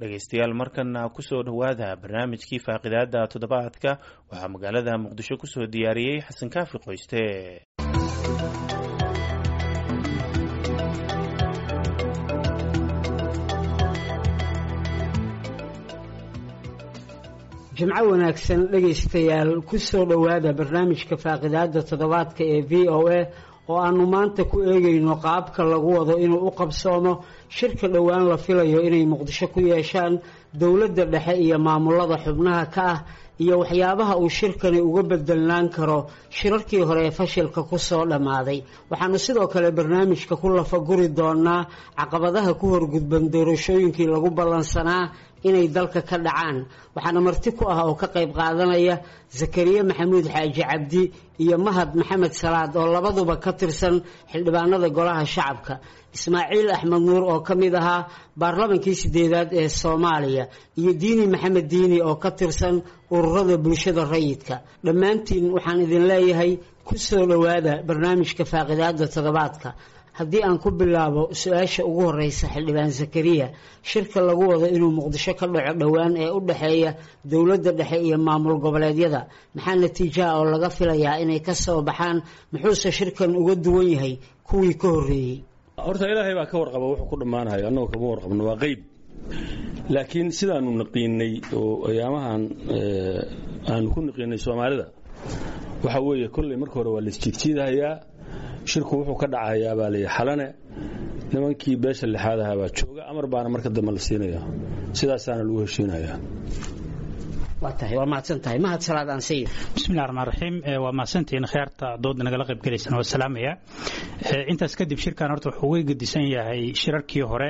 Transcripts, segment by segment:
dhegaystayaal markana kusoo dhowaada barnaamijkii faaqidaada toddobaadka waxaa magaalada muqdisho kusoo diyaariyey xasan kaafi qoyste jimco wanaagsan dhegaystayaal kusoo dhowaada barnaamijka faaqidaada toddobaadka ee v o a oo aanu maanta ku eegayno qaabka lagu wado inuu u qabsoomo shirka dhowaan la filayo inay muqdisho ku yeeshaan dowladda dhexe iyo maamulada xubnaha ka ah iyo waxyaabaha uu shirkani uga bedelnaan karo shirarkii hore ee fashilka kusoo dhammaaday waxaanu sidoo kale barnaamijka ku lafaguri doonaa caqabadaha ku horgudban doorashooyinkii lagu ballansanaa inay dalka ka dhacaan waxaana marti ku ah oo ka qayb qaadanaya zakariya maxamuud xaaji cabdi iyo mahad maxamed salaad oo labaduba ka tirsan xildhibaanada golaha shacabka ismaaciil axmed nuur oo ka mid ahaa baarlamankii sideedaad ee soomaaliya iyo diini maxamed diini oo ka tirsan ururada bulshada rayidka dhammaantiin waxaan idin leeyahay ku soo dhowaada barnaamijka faaqidaada toddobaadka haddii aan ku bilaabo su-aasha ugu horeysa xildhibaan zakariya shirka lagu wado inuu muqdisho ka dhaco dhowaan ee u dhexeeya dowladda dhexe iyo maamul goboleedyada maxaa natiijaha oo laga filayaa inay ka soo baxaan muxuuse shirkan uga duwan yahay kuwii ka horreeyey horta ilaahay baa ka warqaba wuxuu ku dhammaanayo annagoo kama warqabno waa qeyb laakiin sidaanu naqiinay oo ayaamahan aanu ku naqiinay soomaalida waxa weeye kolley marka hore waa laisjiidjiidahayaa shirku wuxuu ka dhacayaa baa layidhi xalane nimankii beesha lixaad ahaa baa jooga amar baana marka dambe la siinaya sidaasaana lagu heshiinayaa waa tahay waa mahadsantahay mahad salaad aan sayid bismillahi raxmaan raxiim waa mahadsantihiin khiyaarta dooda nagala qayb gelaysana waa salaamaya intaas kadib shirkan horta wuxuu uga gedisan yahay shirarkii hore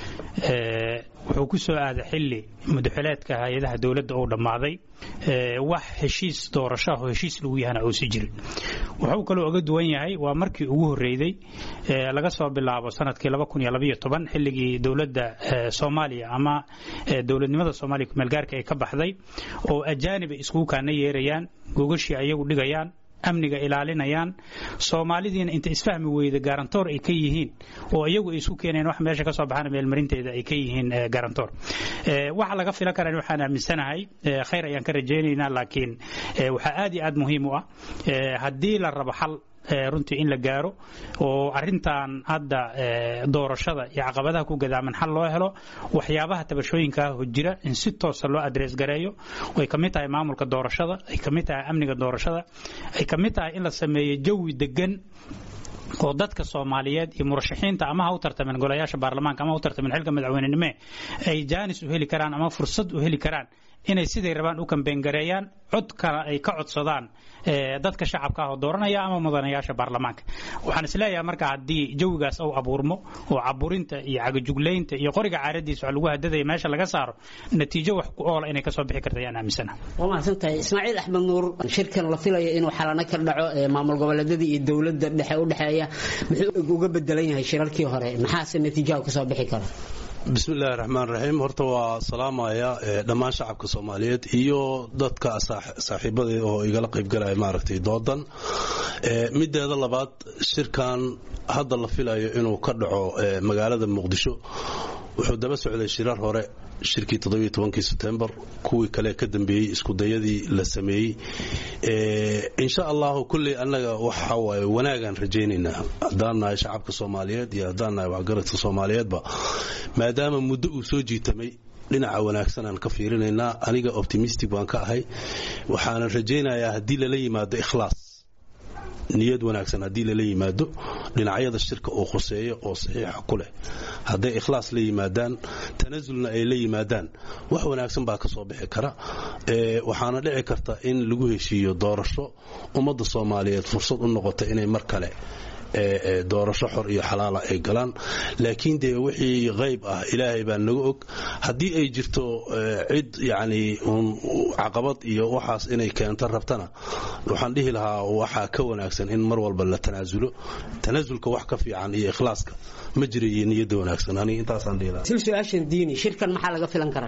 wuxuu ku soo aaday xilli mudaxileedka hay-adaha dowladda uu dhammaaday wax heshiis doorashaah oo heshiis lagu yahana uusi jirin wuxuu kaloo uga duwan yahay waa markii ugu horreeyey laga soo bilaabo sanadkii xilligii dowladda soomaaliya ama dowladnimada soomaaliya kumeelgaarka ay ka baxday oo ajaanib ay iskugu kaana yeerayaan gogashii ayagu dhigayaan amniga ilaalinayaan soomaalidiina inta isfahmi weyda garantoor ay ka yihiin oo iyagu ay isu keeneen wax meesha ka soo baxana meelmarinteeda ay ka yihiin garantoor waxa laga filan karan waxaan aaminsanahay khayr ayaan ka rajaynaynaa laakiin waxaa aad iyo aad muhiim u ah haddii la rabo xal runtii in la gaaro oo arintan hadda doorashada iyo caqabadaha ku gadaaman xal loo helo waxyaabaha tabashooyinkaa jira in si toosa loo adrees gareeyo ay kamid tahay maamulka doorashada ay kamid tahay amniga doorashada ay kamid tahay in la sameeyo jawi degan oo dadka soomaaliyeed iyo murashaxiinta ama ha u tartameen golayaasha baarlamaanka ama ha u tartameen xilka madaxweynenime ay jaanis u heli karaan ama fursad u heli karaan inay siday rabaan u kambeyngareeyaan codkana ay ka codsadaan dadka shacabka ah oo dooranaya ama mudanayaasha baarlamaanka waxaan isleeyahay marka haddii jawigaas uu abuurmo oo caburinta iyo cagajuglaynta iyo qoriga caaradiisa wax lagu hadadaya meesha laga saaro natiijo wax ku oola inay kasoo bixi karta ayaan aaminsana waa mahadsantahay ismaaciil axmed nuur shirkan la filayo inuu xalano ka dhaco maamul goboleedyada iyo dowladda dhexe u dhexeeya muxuu uga bedelan yahay shirarkii hore maxaase natiijaha kasoo bixi kara bismillahi raxmaan raxiim horta waa salaamaya dhammaan shacabka soomaaliyeed iyo dadka saaxiibadii oo igala qaybgalaya maaragtay doodan mideeda labaad shirkan hadda la filayo inuu ka dhaco magaalada muqdisho wuxuu daba socday shirar hore shirkii todobiyotobankii sebtembar kuwii kale ka dambeeyey iskudayadii la sameeyey insha allahu kulley annaga waxa waaye wanaagaan rajaynaynaa haddaan nahay shacabka soomaaliyeed iyo haddaan nahay waxgaradka soomaaliyeedba maadaama muddo uu soo jiitamay dhinaca wanaagsanaan ka fiirinaynaa aniga optimistic baan ka ahay waxaanan rajaynayaa haddii lala yimaado ikhlaas niyad wanaagsan haddii lala yimaado dhinacyada shirka uu khuseeyo oo saxiixa ku leh hadday ikhlaas la yimaadaan tanasulna ay la yimaadaan wax wanaagsan baa ka soo bixi kara waxaana dhici karta in lagu heshiiyo doorasho ummadda soomaaliyeed fursad u noqota inay mar kale doorasho xor iyo xalaala ay galaan laakiin dee wixii qayb ah ilaahay baa naga og haddii ay jirto cid yacni uun caqabad iyo waxaas inay keento rabtana waxaan dhihi lahaa waxaa ka wanaagsan in mar walba la tanaasulo tanaasulka wax ka fiican iyo ikhlaaska ma jira iyo niyadda wanaagsan aniga intaasaan dhihi lahaa sil su-aashan diini shirkan maxaa laga filan karaa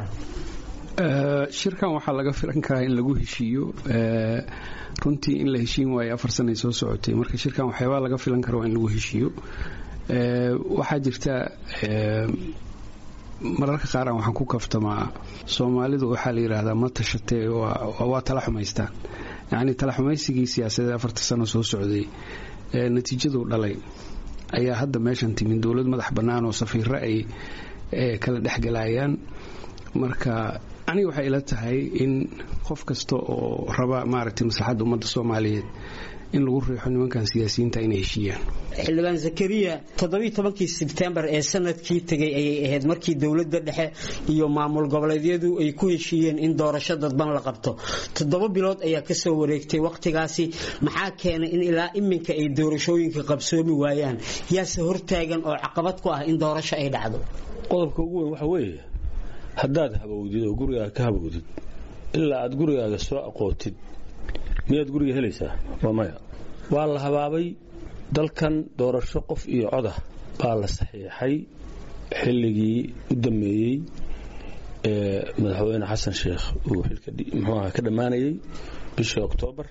shirkan waxaa laga filan karaa in lagu heshiiyo runtii in la heshiin waayo afar sanay soo socotay marka shirkan waxyaabaa laga filan kara waa in lagu heshiiyo waxaa jirta mararka qaaraan waxaan ku kaftamaa soomaalidu waxaa la yidhaahdaa ma tashatee waa tala xumaystaan yacni tala xumaysigii siyaasadeed afarta sano soo socday ee natiijadu dhalay ayaa hadda meeshan timin dowlad madax bannaan oo safiiro ay kala dhexgalayaan marka aniga waxay ila tahay in qof kasta oo raba maaragtay maslaxadda ummadda soomaaliyeed in lagu riixo nimankan siyaasiyiinta inay heshiiyaan xildhibaan zakariya toddobiiy tobankii sebtembar ee sanadkii tegay ayay ahayd markii dowladda dhexe iyo maamul goboleedyadu ay ku heshiiyeen in doorasho dadban la qabto toddoba bilood ayaa kasoo wareegtay wakhtigaasi maxaa keenay in ilaa iminka ay doorashooyinka qabsoomi waayaan yaase hortaagan oo caqabad ku ah in doorasho ay dhacdo qodobka ugu weyn waxa weeye haddaad habowdid oo gurigaaga ka habowdid ilaa aad gurigaaga soo aqootid miyaad guriga helaysaa waa maya waa la habaabay dalkan doorasho qof iyo codah baa la saxiixay xilligii u dammeeyey ee madaxweyne xasan sheekh uu xilka muxuuaha ka dhammaanayey bishii oktoobar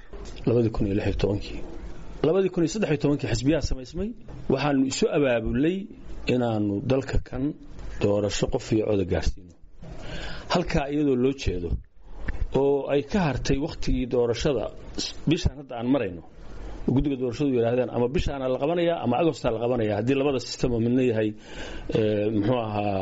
kii xisbiyaha samaysmay waxaanu isu abaabulay inaannu dalka kan doorasho qof iyo coda gaarsiino halkaa iyadoo loo jeedo oo ay ka hartay wakhtigii doorashada bishaan hadda aan marayno guddiga doorashadu yidhaahdeen ama bishaana la qabanayaa ama agostaa la qabanaya haddii labada sistemo midna yahay muxuu ahaa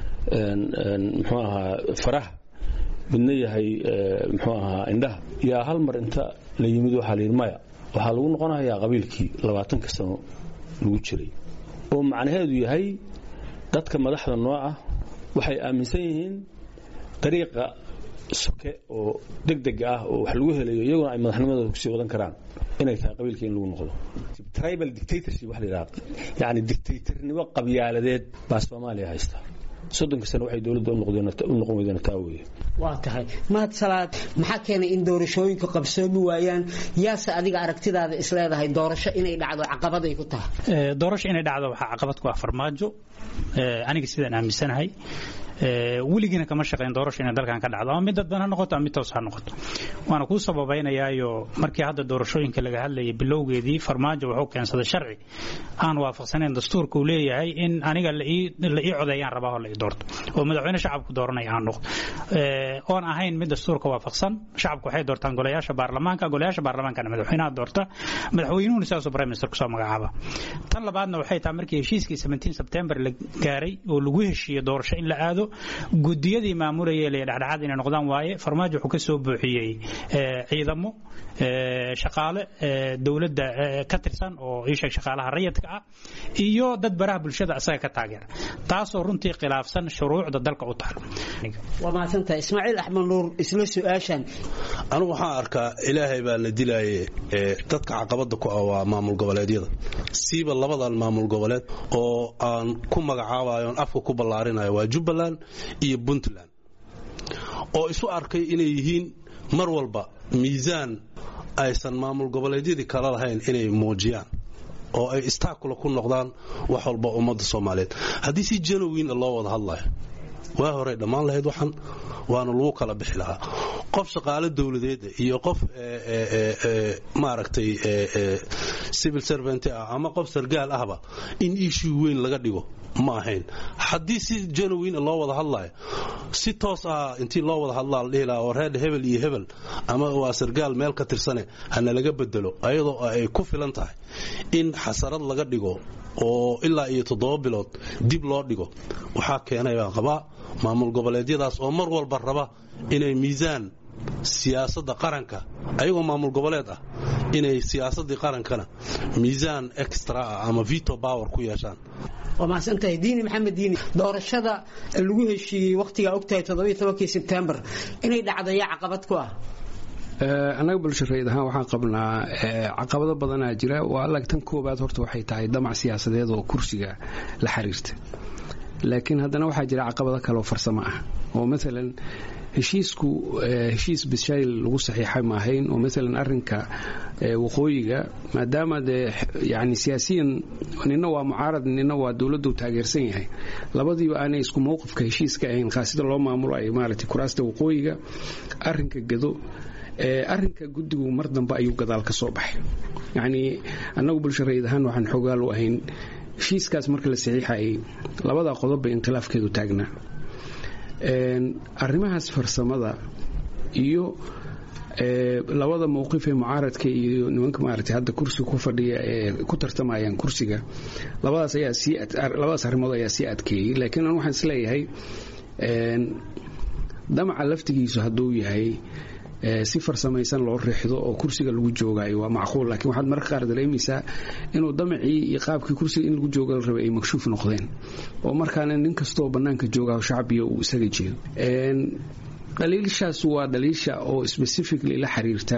muxuu ahaa faraha midna yahay muxuu ahaa indhaha yaa hal mar inta la yimid waxaa layidhi maya waxaa lagu noqonayaa qabiilkii labaatanka sano lagu jiray oo macnaheedu yahay dadka madaxda noo ah waxay aaminsan yihiin dariiqa soke oo degdega ah oo wax lagu helayo iyaguna ay madaxnimadooda kusii wadan karaan inay tahay qabiilka in lagu noqdo tribal dictatorship wax la yidhaha yacni dictatornimo qabyaaladeed baa soomaaliya haysta soddonka sano waxay dowladda u noqon weydeen taa weeye waa tahay mahad salaad maxaa keenay in doorashooyinka qabsoomi waayaan yaase adiga aragtidaada isleedahay doorasho inay dhacdo caqabad ay ku tahay doorasho inay dhacdo waxaa caqabad ku ah farmaajo aniga sidaan aaminsanahay weligiina kama shaqayn doorasho inay dalkan ka dhacdo ama mid dadban ha noqoto ama mid toos ha noqoto waana kuu sababaynayaayo markii hadda doorashooyinka laga hadlayay bilowgeedii farmaajo wuxuu keensaday sharci aan waafaqsanayn dastuurka uu leeyahay in aniga la ii codeeyaan rabaa oo la ii doorto oo madaxweyne shacabku dooranaya aan noqdo oon ahayn mid dastuurka waafaqsan shacabku waxay doortaan golayaasha baarlamaanka golayaasha baarlamaankana madaxweynaha doorta madaxweynuhuna sidaasuu prime minister kusoo magacaaba tan labaadna waxay tahay markii heshiiskii 17 sebtembar la gaaray oo lagu heshiiyey doorasho in la aado gudiyadii maamulayay la dhexdhexaad inay noqdaan waaye farmaajo wuxuu ka soo buuxiyey ciidamo shaqaale dowladda ka tirsan oo ii sheeg shaqaalaha rayidka ah iyo dad baraha bulshada asaga ka taageera taasoo runtii khilaafsan shuruucda dalka u taal waa mahadsantahay ismaaciil axmed nuur isla su-aashan anigu waxaan arkaa ilaahay baa la dilaaye dadka caqabada ku ah waa maamul goboleedyada siiba labadan maamul goboleed oo aan ku magacaabayo on afka ku ballaarinayo waa jubbaland iyo puntland oo isu arkay inay yihiin mar walba miisaan aysan maamul goboleedyadii kala lahayn inay muujiyaan oo ay istaakula ku noqdaan wax walba ummadda soomaaliyeed haddii si janowina loo wada hadlayo waa horey dhammaan lahayd waxan waana lagu kala bixi lahaa qof shaqaale dowladeeda iyo qof maaragtay civil servant ah ama qof sargaal ahba in issue weyn laga dhigo ma ahayn haddii si janowin loo wada hadlayo si toos ah intii loo wada hadlaa la dhihi lahaa oo reer hebel iyo hebel ama waa sargaal meel ka tirsane hana laga bedelo ayadoo ay ku filan tahay in xasarad laga dhigo oo ilaa iyo toddoba bilood dib loo dhigo waxaa keenay baan qabaa maamul goboleedyadaas oo mar walba raba inay miisaan siyaasadda qaranka ayagoo maamul goboleed ah inay siyaasaddii qarankana miisaan extra ah ama veto power ku yeeshaan waa mahadsantahay diini maxamed diini doorashada lagu heshiiyey wakhtigaa ogtahay toddobiyo tobankii sebtembar inay dhacdayaa caqabad ku ah annaga bulshareed ahaan waxaan qabnaa caqabado badanaa jira waa alag tan koobaad horta waxay tahay damac siyaasadeed oo kursiga la xiriirta laakiin haddana waxaa jira caqabado kale oo farsamo ah oo maalan heshiisku heshiis bishayl lagu saxiixay ma ahayn oo maalan arinka waqooyiga maadaama dee yani siyaasiyan nina waa mucaarad nina waa dowladdu taageersan yahay labadiiba aanay isku mowqifka heshiiska ahayn khaasida loo maamulayo maaragtay kuraasta waqooyiga arinka gado arinka guddigu mar dambe ayuu gadaal ka soo baxay yacnii annagu bulshareed ahaan waxaan xoogaal u ahayn heshiiskaas marka la saxiixayay labadaa qodob bay inkhilaafkeedu taagnaa arrimahaas farsamada iyo labada mowqif ee mucaaradka iyo nimanka maaragtay hadda kursiga ku fadhiya ee ku tartamayaan kursiga labadaas ayaa sii labadaas arrimood ayaa sii adkeeyey laakiin an waxaan isleeyahay damaca laftigiisu hadduu yahay si farsamaysan loo riixdo oo kursiga lagu joogayo waa macquul laakiin waxaad mararka qaar dareemaysaa inuu damacii iyo qaabkii kursiga in lagu jooga la rabay ay makshuuf noqdeen oo markaana nin kastoo bannaanka joogaho shacbiga uu isaga jeedo dhaliilshaas waa dhaliisha oo specifically la xiriirta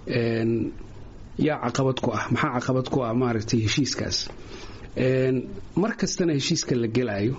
yaa caqabad ku ah maxaa caqabad ku ah maaragtay heshiiskaas mar kastana heshiiska la gelaayo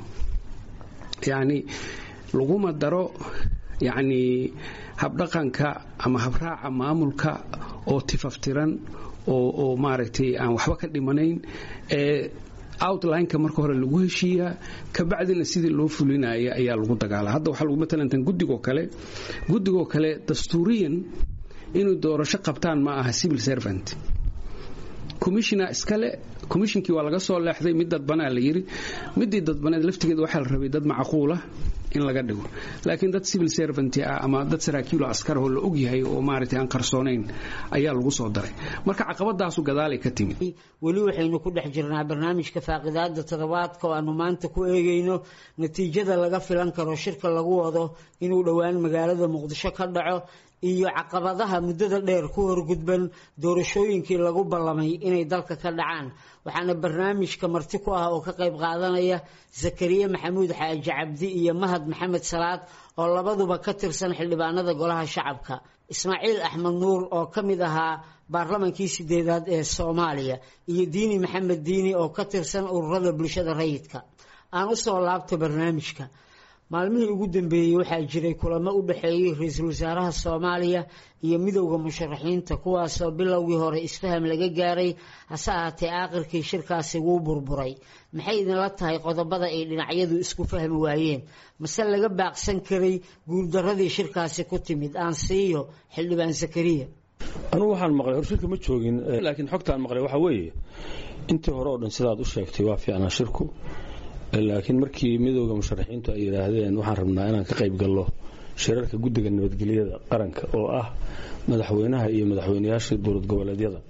yacni laguma daro yacni habdhaqanka ama habraaca maamulka oo tifaftiran oo oo maaragtay aan waxba ka dhimanayn ee outlineka marka hore lagu heshiiyaa kabacdina sidii loo fulinaya ayaa lagu dagaala hadda waxaa lagu matalantan guddigoo kale guddigoo kale dastuuriyan inay doorasho qabtaan ma aha civil servant commissiona iskale commissionkii waa laga soo leexday mid dadbanaa la yidhi midii dadbaneed laftigeeda waxaa la rabay dad macquulah in laga dhigo laakiin dad civil servant ah ama dad saraakiilo askarahoo la ogyahay oo maaragtay aan qarsoonayn ayaa lagu soo daray marka caqabadaasu gadaalay ka timid weli waxaynu ku dhex jirnaa barnaamijka faaqidaada toddobaadka oo aanu maanta ku eegayno natiijada laga filan karo shirka lagu wado inuu dhowaan magaalada muqdisho ka dhaco iyo caqabadaha muddada dheer ku horgudban doorashooyinkii lagu ballamay inay dalka ka dhacaan waxaana barnaamijka marti ku ah oo ka qayb qaadanaya zakariya maxamuud xaaji cabdi iyo mahad maxamed salaad oo labaduba ka tirsan xildhibaanada golaha shacabka ismaaciil axmed nuur oo ka mid ahaa baarlamankii sideedaad ee soomaaliya iyo diini maxamed diini oo ka tirsan ururada bulshada rayidka aan u soo laabto barnaamijka maalmihii ugu dambeeyey waxaa jiray kulamo u dhexeeyey ra-iisul wasaaraha soomaaliya iyo midowda musharaxiinta kuwaasoo bilowgii hore isfaham laga gaaray hase ahaatee aakhirkii shirkaasi wuu burburay maxay idinla tahay qodobada ay dhinacyadu isku fahmi waayeen mase laga baaqsan karay guuldaradii shirkaasi ku timid aan siiyo xildhibaan zakariya anugu waxaan maqlay hor shirka ma joogin laakiin xogtaan maqlay waxaa weeye intii hore oo dhan sidaad u sheegtay waa fiicnaa shirku laakiin markii midowda musharaxiintu ay yidhaahdeen waxaan rabnaa inaan ka qayb gallo shirarka guddiga nabadgelyada qaranka oo ah madaxweynaha iyo madaxweynayaasha dowlad goboleedyada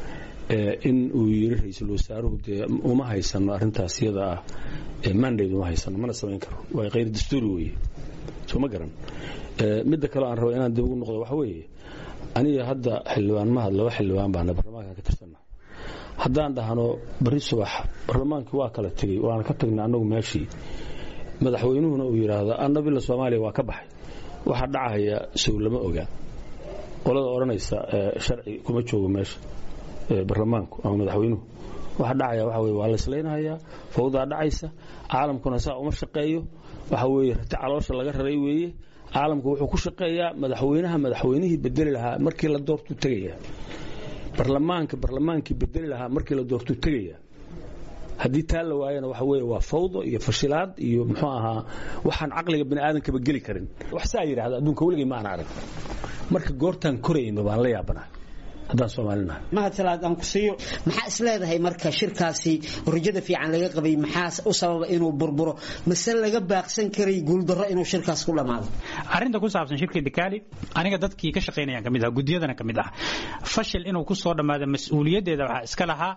in uu yidhi ra-iisul wasaaruhu dee uma haysano arrintaas iyada ah mandate uma haysano mana samayn karo waa khayr dastuuri weeye soo ma garan midda kaleo aan rabo inaan dib ugu noqdo waxa weeye aniga hadda xildhibaan mahad laba xildhibaan baana baarlamaanka ka tirsanna haddaan dhahno bari subax baarlamaankii waa kala tegey waana ka tagnay annagu meeshii madaxweynuhuna uu yidhaahdo annabila soomaaliya waa ka baxay waxaa dhacaya sow lama ogaa qolada odhanaysa sharci kuma joogo meesha baarlamaanku ama madaxweynuhu waxa dhacaya waxa weye waa la islaynahayaa fawdaa dhacaysa caalamkuna saa uma shaqeeyo waxa weeye rati caloosha laga raray weeye caalamku wuxuu ku shaqeeyaa madaxweynaha madaxweynihii bedeli lahaa markii la doortuu tegaya barlamaanka barlamaankii bedeli lahaa markii la doortuu tegaya haddii taa la waayana waxa weeye waa fawdo iyo fashilaad iyo muxuu ahaa waxaan caqliga bani aadamkaba geli karin wax saa yidhahda adduunka weligay ma aan arag marka goortaan korayno baan la yaabanahay haddaan soomaalinahay mahad salaad aan ku siiyo maxaa is leedahay marka shirkaasi rajada fiican laga qabay maxaa u sababa inuu burburo mase laga baaqsan karay guuldarro inuu shirkaas ku dhammaado arrinta ku saabsan shirka dikaali aniga dadkii ka shaqaynayaan ka mid ah guddiyadana ka mid ah fashil inuu ku soo dhammaado mas-uuliyaddeeda waxaa iska lahaa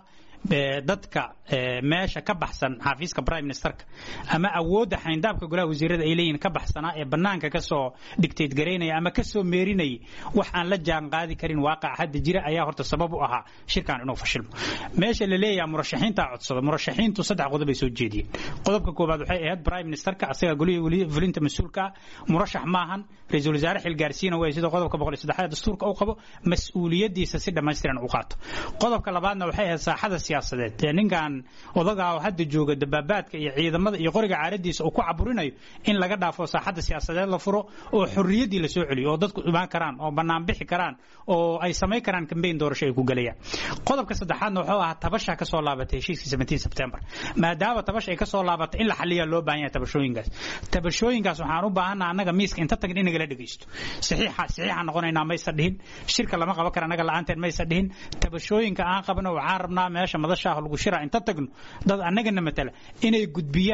dadka meesha ka baxsan xafiiska prime ministerka ama awoodda xayndaabka golaha wasiirada ay leeyihiin ka baxsanaa ee bannaanka ka soo dhigtayd garaynaya ama ka soo meerinayay wax aan la jaan qaadi karin waaqaca hadda jira ayaa horta sabab u ahaa shirkan inuu fashilmo meesha la leeyaha murashaxiinta codsada murashaxiintu saddex qodob ay soo jeediyeen qodobka koowaad waxay ahayd prime ministerka asaga golihii fulinta mas-uulka ah murashax maahan ra-iisul wasaare xilgaarsiina way sida qodobka boqol iyo saddexaad dastuurka uu qabo mas-uuliyadiisa si dhammaystiran u qaato qodobka labaadna waxay ahayd saaxada siyaasadeed ee ninkan odagaa oo hadda jooga dabaabaadka iyo ciidamada iyo qoriga caaradiisa uu ku caburinayo in laga dhaafo saaxadda siyaasadeed la furo oo xorriyaddii la soo celiyo oo dadku imaan karaan oo bannaan bixi karaan oo ay samayn karaan kambeyn doorasho ay ku gelayaan qodobka saddexaadna wuxuu ahaa tabasha ka soo laabatay heshiiskii 17 September maadaama tabash ay ka soo laabatay in la xaliya loo baahan yahay tabashooyinkaas tabashooyinkaas waxaan u baahanaa annaga miiska inta tagin in nagala dhageysto saxiixa saxiixa noqonaynaa maysa dhihin shirka lama qaban kara annaga la'aanteen maysa dhihin tabashooyinka aan qabno waxaan rabnaa meesha madasha lagu shiraa inta tagno dad annagana matala inay gudbiyaan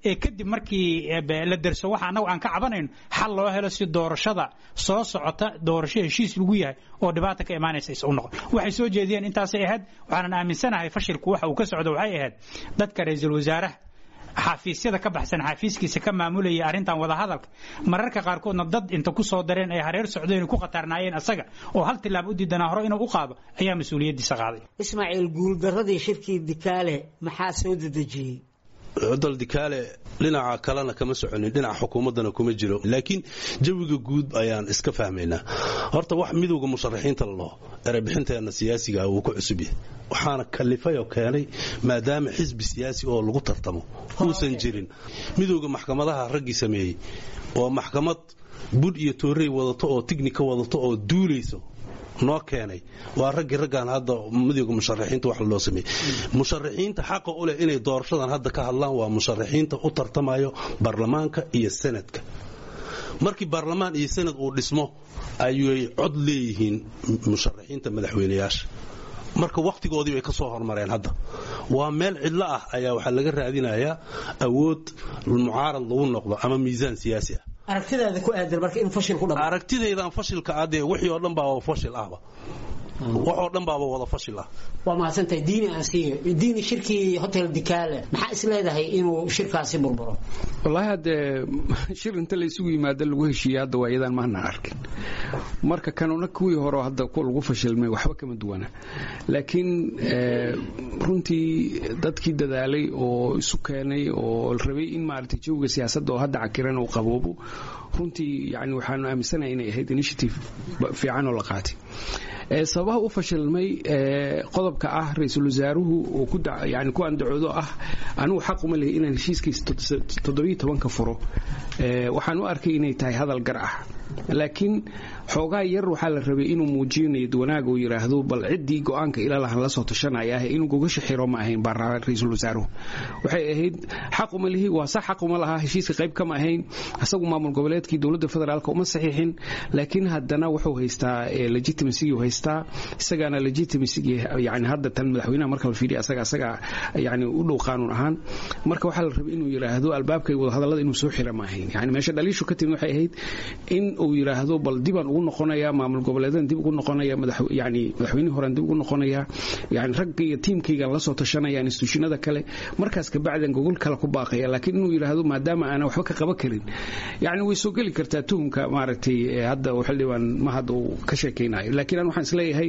ee kadib markii la derso waxa annagu aan ka cabanayno xal loo helo si doorashada soo socota doorasho heshiis lagu yahay oo dhibaata ka imaanaysa is u noqon waxay soo jeediyeen intaasay ahayd waxaanan aaminsanahay fashilku waxa uu ka socdo waxay ahayd dadka ra-iisul wasaaraha xafiisyada ka baxsan xafiiskiisa ka maamulayay arrintan wadahadalka mararka qaarkoodna dad inta ku soo dareen ay hareer socdeen ku khatarnaayeen asaga oo hal tilaab u diidanaa hore inuu u qaado ayaa mas-uuliyaddiisa qaaday ismaaciil guuldaradii shirkii dikaale maxaa soo dedejiyey cudal dikaale dhinaca kalena kama soconin dhinaca xukuumaddana kuma jiro laakiin jawiga guud ayaan iska fahmaynaa horta wax midowga musharaxiinta lalaho erebixinteenna siyaasiga wuu ku cusub yahay waxaana kalifay oo keenay maadaama xisbi siyaasi oo lagu tartamo uusan jirin midowga maxkamadaha raggii sameeyey oo maxkamad budh iyo toorey wadato oo tignika wadato oo duulayso noo keenay waa raggii raggaan hadda midowga musharaxiinta wax loo sameeyey musharaxiinta xaqa u leh inay doorashadan hadda ka hadlaan waa musharaxiinta u tartamayo baarlamaanka iyo sanadka markii baarlamaan iyo sanad uu dhismo ayay cod leeyihiin musharaxiinta madaxweynayaasha marka wakhtigoodii bay ka soo hormareen hadda waa meel cidlo ah ayaa waxaa laga raadinayaa awood mucaarad lagu noqdo ama miisaan siyaasi ah aragtidaada ku aadan marka in fashil ku dhamo aragtidaydan fashilka adee wixii oo dhan baaba fashil ahba waxoo dhan baaba wada fashil ah waa mahadsantahay diini aan siiyo diini shirkii hotel dikaale maxaa is leedahay inuu shirkaasi burburo wallaahi haddee shir inta la isugu yimaado lagu heshiiya hadda waa iyadaan maana arkin marka kanuna kuwii hore hadda lagu fashilmay waxba kama duwana laakiin runtii dadkii dadaalay oo isu keenay oo rabay in maaragtay jawiga siyaasadda oo hadda cakiran uu qaboobo runtii yani waxaanu aaminsanahay inay ahayd initiative fiican oo la qaatay sababaha u fashilmay qodobka ah ra-iisul wasaaruhu oo yani ku andacoodo ah anigu xaq uma lehi inaan heshiiskiisa toddobiyo tobanka furo waxaan u arkay inay tahay hadal gar ah laakiin xoogaa yar waxaa la rabay inuu muujiyo niyad wanaag uu yidhaahdo bal ciddii go-aanka ilalahan la soo tashanaya ah inuu gogasha xiro ma ahayn baa ra-iisul wasaaruhu waxay ahayd xaq uma lihi waa sax xaq uma lahaa heshiiska qayb kama ahayn isagu maamul goboleedkii dowladda federaalka uma saxiixin laakiin haddana wuxuu haystaa legitimacy haystaa isagaana legitimacy yani hadda tan madaxweynaha marka la fiiriya asaga asaga yani u dhow qaanuun ahaan marka waxaa la rabay inuu yidhaahdo albaabkay wadahadallada inuu soo xira ma ahayn yani meesha dhaliishu ka timid waxay ahayd in uu yidhaahdo bal dibaan ugu noqonaya maamul goboleedan dib ugu noqonaya yani madaxweynihii horean dib ugu noqonaya yani ragga iyo tiimkaygan la soo tashanaya instituushinada kale markaas kabacdan gogol kale ku baaqaya laakiin inuu yidhaahdo maadaama aanan waxba ka qaban karin yani way soo geli kartaa tuhumka maaragtay hadda xildhibaan ma hadda uu ka sheekaynayo laakiin aan waxaan isleeyahay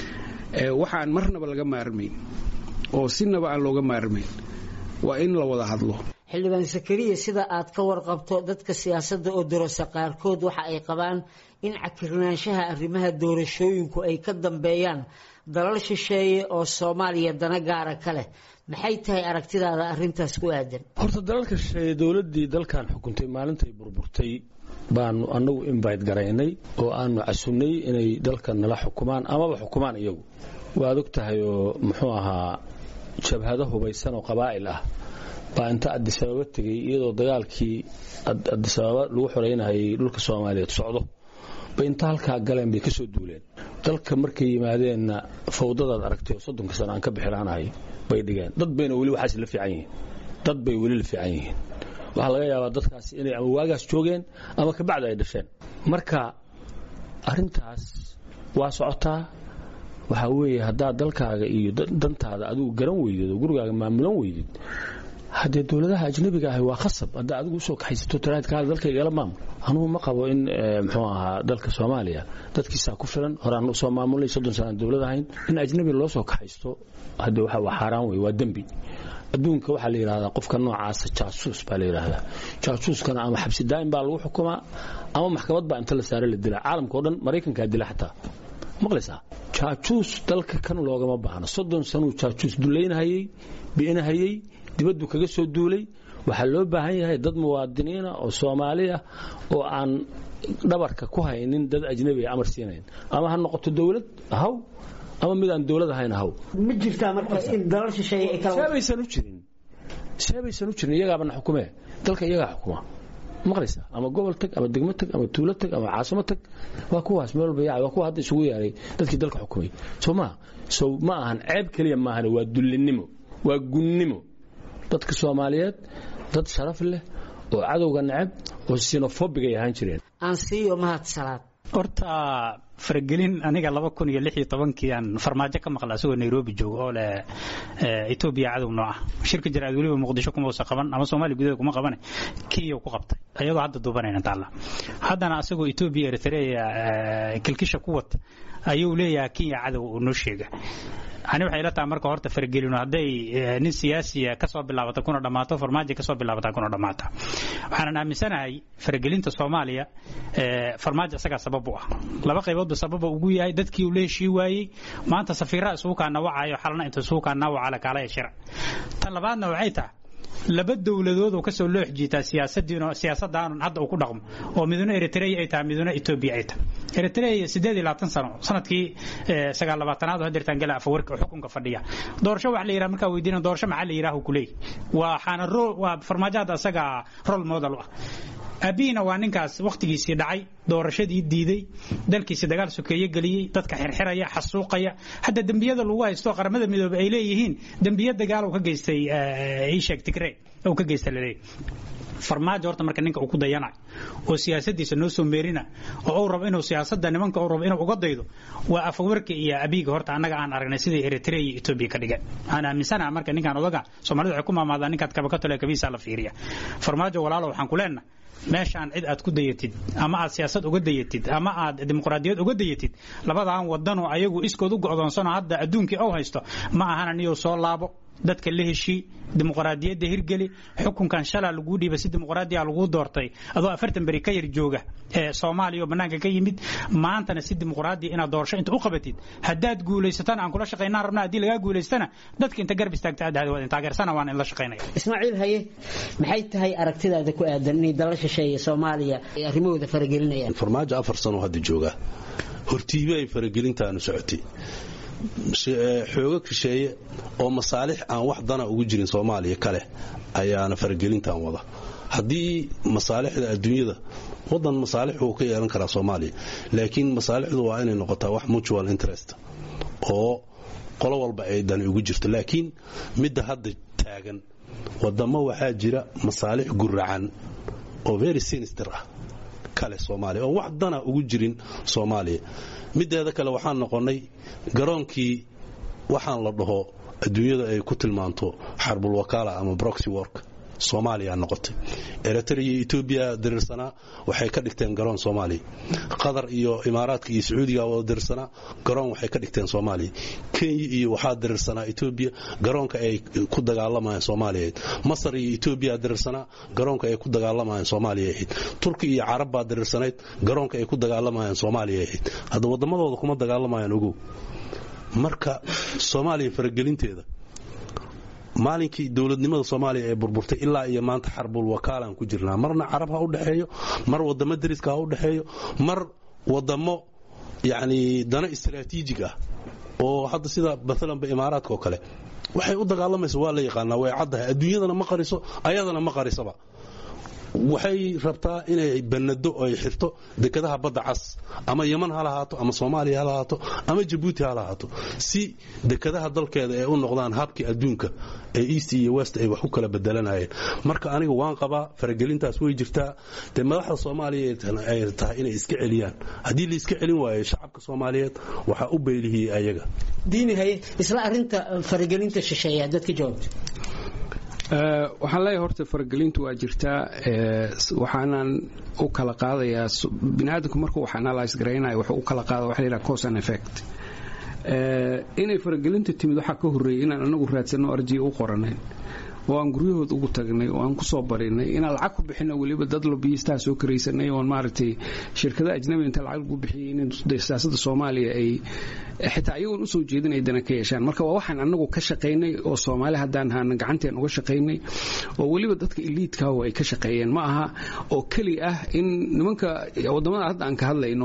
waxaan marnaba laga maarmayn oo sinaba aan looga maarmayn waa in la wada hadlo xildhibaan sakariya sida aad ka warqabto dadka siyaasadda oo dorasa qaarkood waxa ay qabaan in cakirnaanshaha arrimaha doorashooyinku ay ka dambeeyaan dalal shisheeye oo soomaaliya dana gaara ka leh maxay tahay aragtidaada arrintaas ku aadan horta dalalka shisheeye dowladdii dalkan xukuntay maalintay burburtay baanu annagu invite garaynay oo aanu casunnay inay dalkan nala xukumaan amaba xukumaan iyagu waad og tahay oo muxuu ahaa jabhado hubaysan oo qabaa'il ah baa inta adisababa tegey iyadoo dagaalkii adisababa lagu xoreynayay dhulka soomaaliyeed socdo bay inta halkaa galeen bay ka soo duuleen dalka markay yimaadeenna fawdadaad aragtay oo soddonka sano aan ka bixiraanahay bay dhigeen dad bayna weli waxaas la fiican yihiin dad bay weli la fiican yihiin waxaa laga yaabaa dadkaasi inay ama waagaas joogeen ama kabacdi ay dhasheen marka arintaas waa socotaa waxaa weeye haddaad dalkaaga iyo dantaada adigu garan weydid oo gurigaaga maamulan weydid haddee dowladaha ajnabiga ahi waa khasab haddaa adigu usoo kaxaysato taraadkaada dalkaygala maamul anugu ma qabo in muxuu ahaa dalka soomaaliya dadkiisaa ku filan horaan usoo maamulnay soddon sanaan dowlad ahayn in ajnabi loo soo kaxaysto haddee waxa waa xaaraan wey waa dembi adduunka waxaa la yidhahdaa qofka noocaasa jaasuus baa la yidhaahdaa jaasuuskana ama xabsi daa'im baa lagu xukumaa ama maxkamad baa inta la saare la dilaa caalamka o dhan maraykankaa dila xataa maqlaysaa jaajuus dalka kan loogama baahno soddon sanuu jaajuus dulaynahayey bi'inahayey dibaddu kaga soo duulay waxaa loo baahan yahay dad muwaadiniina oo soomaali ah oo aan dhabarka ku haynin dad ajnabi amar siinayn ama ha noqoto dowlad haw ama mid aan dowlad ahayn haw ma jirtaa marka in dalal shisheeye ay kala seebaysan u jirin seebaysan u jirin iyagaabana xukumee dalka iyagaa xukuma maqlaysaa ama gobol tag ama degmo tag ama tuulo tag ama caasimo tag waa kuwaas meel walba yaacay waa kuwa hadda isugu yeeray dadkii dalka xukumay soo maa so ma ahan ceeb keliya maahane waa dullinimo waa gunnimo dadka soomaaliyeed dad sharaf leh oo cadowga necab oo sinofobig ay ahaan jireen aansiiyo mahad salaad horta faragelin aniga laba kun iyo lix iyo tobankii aan farmaajo ka maqla asagoo nairobi jooga oo leh etoobiya cadow noo ah shirka jaraad weliba muqdisho kuma usa qaban ama soomaaliya gudaheeda kuma qabane kenya ku qabtay iyadoo hadda duubanayna taalla haddana asagoo etoobiya eritrea kilkisha ku wata ayuu leeyahay kenya cadow uu noo sheega ani waxay ila tahay marka horta faragelino hadday nin siyaasiya kasoo bilaabata kuna dhammaato farmaajo kasoo bilaabata kuna dhammaata waxaanan aaminsanahay faragelinta soomaaliya farmaajo isagaa sabab u ah laba qayboodba sababa ugu yahay dadkii uu la heshii waayey maanta safiiraa isugu kaa nawacayo xalna inta isugu kaa nawacala kaalaya shira tan labaadna waxay tahay laba dowladood oo kasoo loox jiitaa siyaasadaan hadda uu ku dhaqmo oo miduna eritrea ay tahay miduna etoobiya ay tahay eritrea sideed iyo labaatan sano sanadkii sagaal labaatanaad oo hadeertaan gala afawarka xukunka fadhiya doorasho wax la yidhaha markaa weydiina doorasho maxaa la yidhaha kuleey waxaana waa farmaajo hadda asaga role model u ah abiina waa ninkaas wakhtigiisii dhacay doorashadii diiday dalkiisi dagaal sokeeye geliyey dadka xirxiraya xasuuqaya hadda dembiyada lagu haysto qaramada midoobe ay leeyihiin dembiya dagaal uu ka geystay ishek tigre uu ka geystay laleeyahy farmaajo horta marka ninka uu ku dayanayo oo siyaasadiisa noo soo meerina oo uu rabo inuu siyaasada nimanka uu rabo inuu uga daydo waa afawarka iyo abiiga horta annaga aan aragnay sidai eritrea iyo etoobiya ka dhigeen aan aaminsanaha marka ninkaan odaga soomaalida waxay ku maamaadaan ninkaad kaba ka tole kabiisa la fiiriya farmaajo walaalo waxaan ku leenahay meeshaan cid aad ku dayatid ama aad siyaasad uga dayatid ama aad dimuqraadiyad uga dayatid labadaan wadanoo ayagu iskood u go'doonsanoo hadda adduunkii ou haysto ma ahana niyou soo laabo dadka la heshii dimuqraadiyadda hirgeli xukunkan shalaa laguu dhiiba si dimuqraadiya laguu doortay adoo afartan beri ka yar jooga ee soomaaliya oo bannaanka ka yimid maantana si dimuqraadiya inaad doorasho inta u qabatid haddaad guulaysatana aan kula shaqaynaan rabna haddii lagaa guulaystana dadka inta garb istaagta aad waa taageersana waan in la shaqaynaya ismaaciil haye maxay tahay aragtidaada ku aadan inay dala shisheeye soomaaliya ay arrimahooda faragelinayaan farmaajo afar sano hadda jooga hortiibe ay faragelintaanu socotay xoogo shisheeye oo masaalix aan wax dana ugu jirin soomaaliya kale ayaana faragelintan wada haddii masaalixda adduunyada wadan masaalix uu ka yeelan karaa soomaaliya laakiin masaalixdu waa inay noqotaa wax mutual interest oo qolo walba ay dani ugu jirto laakiin midda hadda taagan wadamo waxaa jira masaalix guracan oo very sinister ah kale soomaaliya oo wax dana ugu jirin soomaaliya mideeda kale waxaan noqonnay garoonkii waxaan la dhaho adduunyada ay ku tilmaanto xarbul wakaala ama broxy work soomaaliya noqotay eritrea iyo etoobiya dirirsanaa waxay ka dhigteen garoon soomaaliya qatar iyo imaaraadka iyo sacuudiga wada dirirsanaa garoon waxay ka dhigteen soomaaliya kenya iyo waxaa dirirsanaa etoobiya garoonka ay ku dagaalamayeen soomaaliya ahayd masar iyo etoobiya dirirsanaa garoonka ay ku dagaalamayeen soomaaliya ahayd turki iyo carab baa dirirsanayd garoonka ay ku dagaalamayeen soomaaliya ahayd hadda waddamadooda kuma dagaalamayaan ogow marka soomaaliya faragelinteeda maalinkii dowladnimada soomaaliya ee burburtay ilaa iyo maanta xarbul wakaalaan ku jirnaa marna carab ha u dhexeeyo mar wadamo dariska ha u dhexeeyo mar wadamo yacni dana istaraatiijig ah oo hadda sida maalanba imaaraadka oo kale waxay u dagaalamaysa waa la yaqaanaa way caddahay adduunyadana ma qariso ayadana ma qarisaba waxay rabtaa inay banado ay xirto dekadaha badda cas ama yeman ha lahaato ama soomaaliya ha lahaato ama jabuuti ha lahaato si dekadaha dalkeeda ay u noqdaan habkii adduunka ee east iyo west ay wax u kala bedelanayeen marka aniga waan qabaa faragelintaas way jirtaa dee madaxda soomaaliya ay tahay inay iska celiyaan haddii la iska celin waayo shacabka soomaaliyeed waxaa u beylihiyey ayaga diini haye isla arinta faragelinta shisheeya dadka jawaabta waxaan leeyahay horta faragelintu waa jirtaa waxaanan u kala qaadayaa biniaadamku markuu wax analyse garaynayo wuxuu u kala qaada waxa la yidhaha cause and effect inay faragelinta timid waxaa ka horreeyay inaan anagu raadsanno arjiya u qoranayn oo aan guryahood ugu tagnay oo aan kusoo barinay inaan lacag ku bixino weliba dad lobiyistaha soo karaysanay oon maaragtay shirkada ajnabiga inta lacag lagu bixiyay in siyaasada soomaaliya ay xitaa iyagoon usoo jeedin ay dana ka yeeshaan marka waa waxaan anagu ka shaqaynay oo soomaali haddaan haana gacanteen uga shaqaynay oo weliba dadka iliidkaah ay ka shaqeeyeen ma aha oo keli ah in nimanka wadamada hadda aan ka hadlayno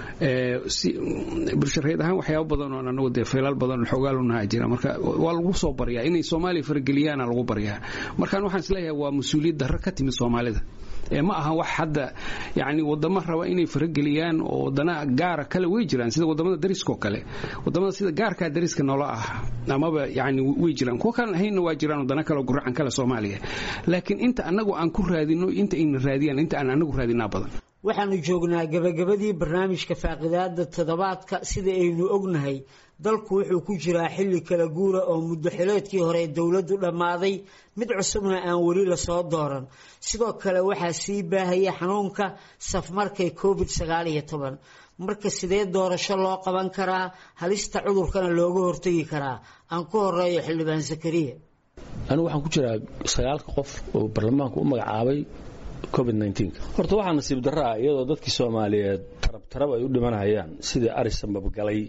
bulshareed ahaan waxyaaba badan oo anagu dee feelal badan xogaalunaha jira marka waa lagu soo baryaa inay soomaaliya farageliyaana lagu baryaa markaan waxaan isleeyahay waa mas-uuliyad darro ka timid soomaalida ma aha wax hadda yani wadamo raba inay farageliyaan oo wadana gaara kale way jiraan sida wadamada dariskao kale wadamada sida gaarkaa dariska noola ah amaba yani way jiraan kuwa kalan ahaynna waa jiraan wadana kale guracan kale soomaaliya laakiin inta anagu aan ku raadino inta ayna raadiyaan inta aan anagu raadinaa badan waxaanu joognaa gabagabadii barnaamijka faaqidaada toddobaadka sida aynu ognahay dalku wuxuu ku jiraa xilli kala guura oo muddo xileedkii hore dowladdu dhammaaday mid cusubna aan weli lasoo dooran sidoo kale waxaa sii baahaya xanuunka safmarkay covid sagaal iyo toban marka sidee doorasho loo qaban karaa halista cudurkana looga hortegi karaa aan ku horeeyo xildhibaan zakariya anigu waxaan ku jiraa sagaalka qof oo baarlamaanku u magacaabay covid horta waxaa nasiib darro ah iyadoo dadkii soomaaliyeed tarab tarab ay u dhimanayaan sidii arisanbab galay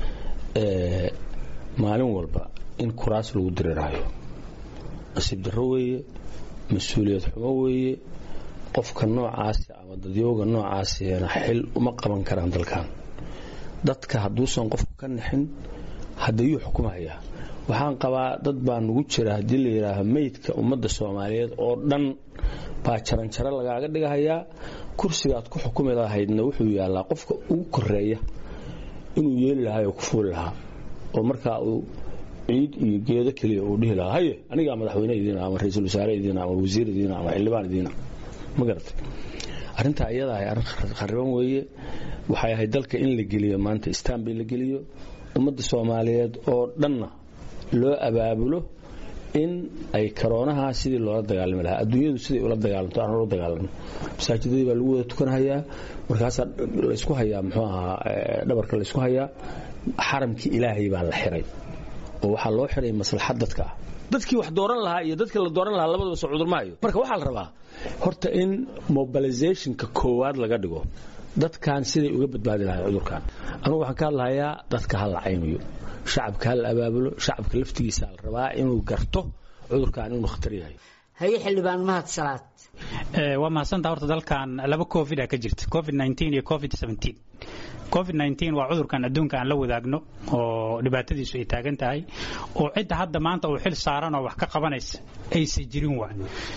maalin walba in kuraas lagu diriraayo nasiib darro weeye mas-uuliyad xumo weeye qofka noocaasi ama dadyooga noocaasina xil uma qaban karaan dalkan dadka hadduusan qofku ka nixin haddayuu xukumahayaa waxaan qabaa dad baa nugu jira haddii la yidhaaho meydka ummadda soomaaliyeed oo dhan baa jaranjaro lagaaga dhigahayaa kursigaad ku xukumi lahaydna wuxuu yaallaa qofka ugu koreeya inuu yeeli lahaa oo ku fuuli lahaa oo markaa uu ciid iyo geedo keliya uu dhihi lahaa haye anigaa madaxweyne idiina ama ra-iisul wasaare idiina ama wasiir idiina ama xildhibaan idiina ma garatay arrintaa iyada ahay arrin khariban weeye waxay ahayd dalka in la geliyo maanta istanbul la geliyo ummadda soomaaliyeed oo dhanna loo abaabulo in ay karoonaha sidii loola dagaalami lahaa adduunyadu siday ula dagaalamto aan ula dagaalamo masaajidadii baa lagu wada tukanhayaa markaasaa laysku hayaa muxuu ahaa dhabarka laysku hayaa xaramkii ilaahay baa la xiray oo waxaa loo xiray maslaxad dadka ah dadkii wax dooran lahaa iyo dadkii la dooran lahaa labadaba soo cudurmaayo marka waxaa la rabaa horta in mobilizationka koowaad laga dhigo dadkan siday uga badbaadi lahay cudurkan anugu waxaan ka hadlahayaa dadka ha la caymiyo shacabka ha la abaabulo shacabka laftigiisa la rabaa inuu garto cudurkan inuu khatar yahay haye xildhibaan mahad salaad waa mahadsantaa horta dalkan laba covid a ka jirta covid iyo covid covid waa cudurkan adduunka aan la wadaagno oo dhibaatadiisu ay taagan tahay oo cidda hadda maanta uu xil saaran oo wax ka qabanaysa aysa jirin waa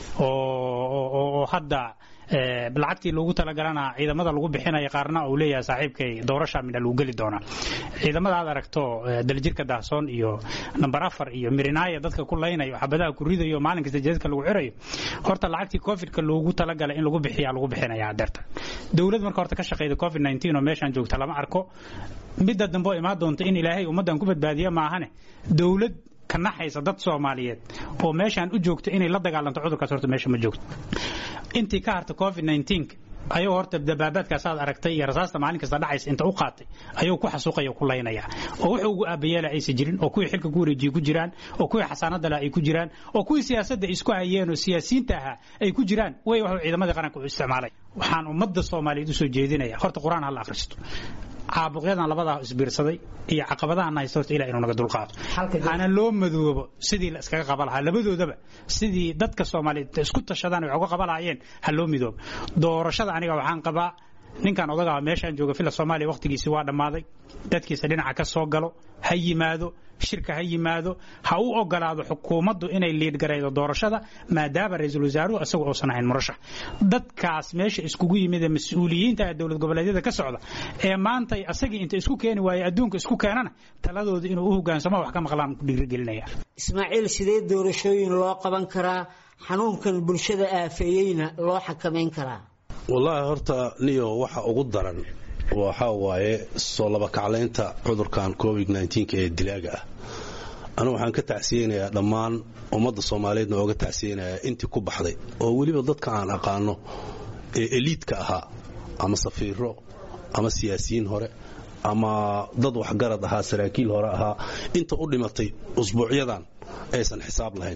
oo hadda lacagtii loogu talagalana ciidamada lagu bixinaya qaarna uu leeyahay saaxiibkay doorasha midha lagu geli doonaa ciidamada aad aragto daljirka daahsoon iyo namber afar iyo mirinaaya dadka ku laynayo xabadaha ku ridayo maalin kasta jeedadka lagu xirayo horta lacagtii covidka loogu talagalay in lagu bixiya lagu bixinaya adeerta dowlad marka horta ka shaqeyda covid oo meeshaan joogta lama arko midda dambe oo imaan doonta in ilaahay ummaddan ku badbaadiya maahane dowlad ka naxaysa dad soomaaliyeed oo meeshaan u joogta inay la dagaalanto cudurkaas horta meesha ma joogto intii ka harta covid ayuu horta dabaabaadkaas aad aragtay iyo rasaasta maalin kasta dhacaysa inta u qaatay ayuu ku xasuuqaya ku laynaya oo wuxuu ugu aabayeela aysan jirin oo kuwii xilka ku wareejiye ku jiraan oo kuwii xasaanada leh ay ku jiraan oo kuwii siyaasadda isku hayeen oo siyaasiyiinta ahaa ay ku jiraan way waxuu ciidamadii qaranka u isticmaalay waxaan ummadda soomaaliyeed usoo jeedinaya horta qur-aan ha la akhristo caabuqyadan labadaa isbiirsaday iyo caqabadahan haysta horta ilah inuu naga dulqaado hana loo madoobo sidii la iskaga qaba lahaa labadoodaba sidii dadka soomaaliyeed isku tashadaan wax uga qaba lahaayeen ha loo midoobo doorashada aniga waxaan qabaa ninkan odagaa meeshaan jooga fila soomaaliya wakhtigiisi waa dhammaaday dadkiisa dhinaca ka soo galo ha yimaado shirka ha yimaado ha u ogolaado xukuumaddu inay liidgaraydo doorashada maadaama ra-iisul wasaaruhu isagu uusan ahayn murashax dadkaas meesha iskugu yimid ee mas-uuliyiinta ee dowlad goboleedyada ka socda ee maantay asagii inta isku keeni waaye adduunka isku keenana taladooda inuu u hogaansamo wax ka maqlaan ku dhiirigelinaya ismaaciil sidee doorashooyin loo qaban karaa xanuunkan bulshada aafeeyeyna loo xakamayn karaa wallaahi horta niyo waxa ugu daran waxaa waaye soo labakaclaynta cudurkan covid ee dilaaga ah anigu waxaan ka tacsiyeynayaa dhammaan ummadda soomaaliyeedna ooga tacsiyeynayaa intii ku baxday oo weliba dadka aan aqaano ee eliidka ahaa ama safiiro ama siyaasiyiin hore ama dad waxgarad ahaa saraakiil hore ahaa inta u dhimatay usbuucyadan aysan xisaab lahayn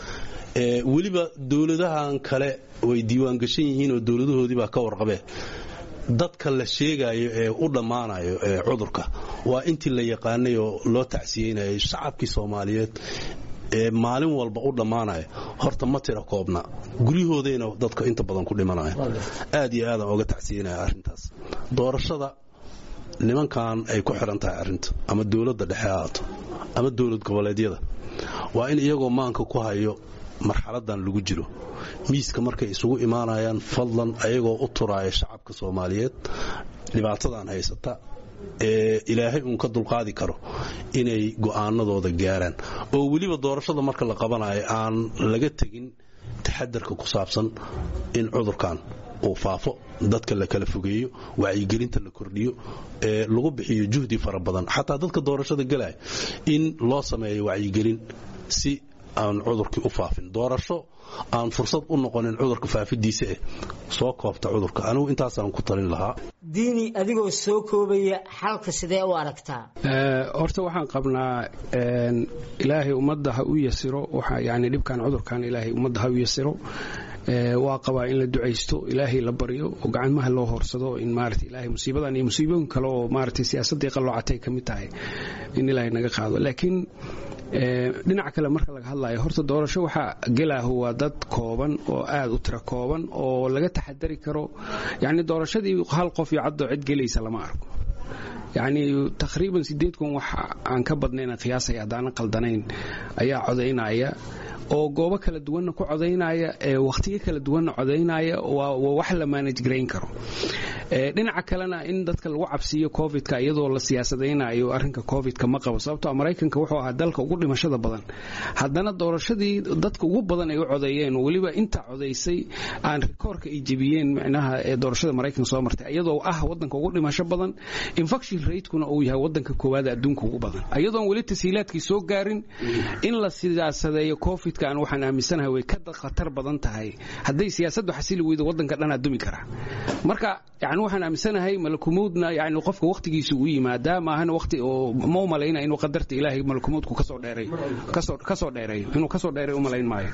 weliba dowladahan kale way diiwaangashan yihiin oo dowladahoodii baa ka warqabee dadka la sheegayo ee u dhammaanayo ee cudurka waa intii la yaqaanay oo loo tacsiyeynayay shacabkii soomaaliyeed ee maalin walba u dhammaanaya horta ma tira koobna guryahoodayna dadka inta badan ku dhimanaya aad iyo aadaan oga tacsiyenaya arrintaas doorashada nimankan ay ku xiran tahay arrinta ama dowladda dhexe haato ama dowlad goboleedyada waa in iyagoo maanka ku hayo marxaladan lagu jiro miiska markay isugu imaanayaan fadlan ayagoo u turaaya shacabka soomaaliyeed dhibaatadan haysata ee ilaahay uun ka dulqaadi karo inay go'aanadooda gaaraan oo weliba doorashada marka la qabanayo aan laga tegin taxadarka ku saabsan in cudurkan uu faafo dadka la kala fogeeyo wacyigelinta la kordhiyo ee lagu bixiyo juhdi fara badan xataa dadka doorashada galaya in loo sameeyo wacyigelin si aan cudurkii u faafin doorasho aan fursad u noqonin cudurka faafidiisa eh soo koobta cudurka anigu intaasaan ku talin lahaa diini adigoo soo koobaya xalka sidee u aragtaa horta waxaan qabnaa ilaahay ummadda ha u yasiro yani dhibkan cudurkan ilaahay ummadda ha u yasiro waa qabaa in la ducaysto ilaahay la baryo oo gacmaha loo horsado in maarata ilaahay musiibadan iyo musiibooyin kale oo maarata siyaasaddii qalloocatay ka mid tahay in ilaahay naga qaado laakiin dhinaca kale marka laga hadlayo horta doorasho waxaa gelaahu waa dad kooban oo aad u tiro kooban oo laga taxadari karo yacni doorashadii hal qof iyo caddoo cid gelaysa lama arko yacni taqriiban sideed kun wax aan ka badnayn qiyaasaya haddaanan qaldanayn ayaa codaynaya oo goobo kala duwanna ku codaynaya wakhtiyo kala duwanna codaynaya waa wax la manage garayn karo dhinaca kalena in dadka lagu cabsiiyo covidka iyadoo la siyaasadaynayo arrinka covidka ma qabo sababtoo maraykanka wuxuu ahaa dalka ugu dhimashada badan haddana doorashadii dadka ugu badan ay u codeeyeen weliba inta codaysay aan rikoorka ay jebiyeen micnaha ee doorashada maraykanka soo martay iyadoo ah wadanka ugu dhimasho badan infection ratekuna uu yahay wadanka koowaad adduunka ugu badan iyadoon weli tashiilaadkii soo gaarin in la siyaasadeeyo covidka aan waxaan aaminsanahay way ka khatar badan tahay hadday siyaasaddu xasili weydo wadanka dhanaa dumi kara marka yani waxaan aaminsanahay malakumuudna yani qofka wakhtigiisa uu yimaadaa maahana waqti oo ma u malayna inuu qadarta ilaahay malakumuudku kasoo dheeray kasoo dheereeyo inuu kasoo dheeray u malayn maayo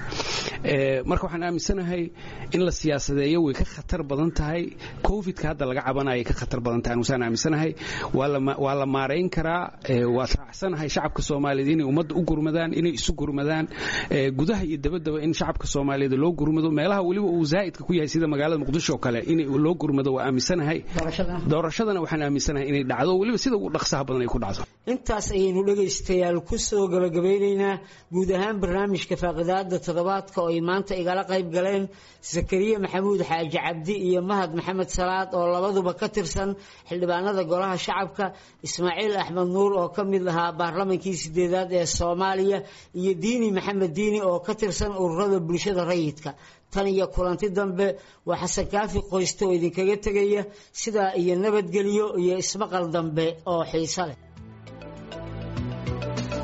marka waxaan aaminsanahay in la siyaasadeeyo way ka khatar badan tahay covidka hadda laga cabanaya ka khatar badan tahay anusaan aaminsanahay waa la maarayn karaa waad raacsanahay shacabka soomaaliyeed inay ummadda u gurmadaan inay isu gurmadaan gudaha iyo dabadaba in shacabka soomaaliyeed loo gurmado meelaha weliba uu zaa'idka ku yahay sida magaalada muqdisho oo kale in loo gurmado waa aaminsanahay doorashadana waxaan aaminsanahay inay dhacdo weliba sida ugu dhaqsaha badan ay ku dhacdo intaas ayaynu dhegaystayaal ku soo gabagabeynaynaa guud ahaan barnaamijka faaqidaada toddobaadka oo ay maanta igala qayb galeen zakariya maxamuud xaaji cabdi iyo mahad maxamed salaad oo labaduba ka tirsan xildhibaanada golaha shacabka ismaaciil axmed nuur oo ka mid ahaa baarlamankii sideedaad ee soomaaliya iyo diini maxamed diini oo ka tirsan ururada bulshada rayidka tan iyo kulanti dambe waa xasan kaafi qoyste oo idinkaga tegaya sidaa iyo nabadgelyo iyo ismaqal dambe oo xiiso leh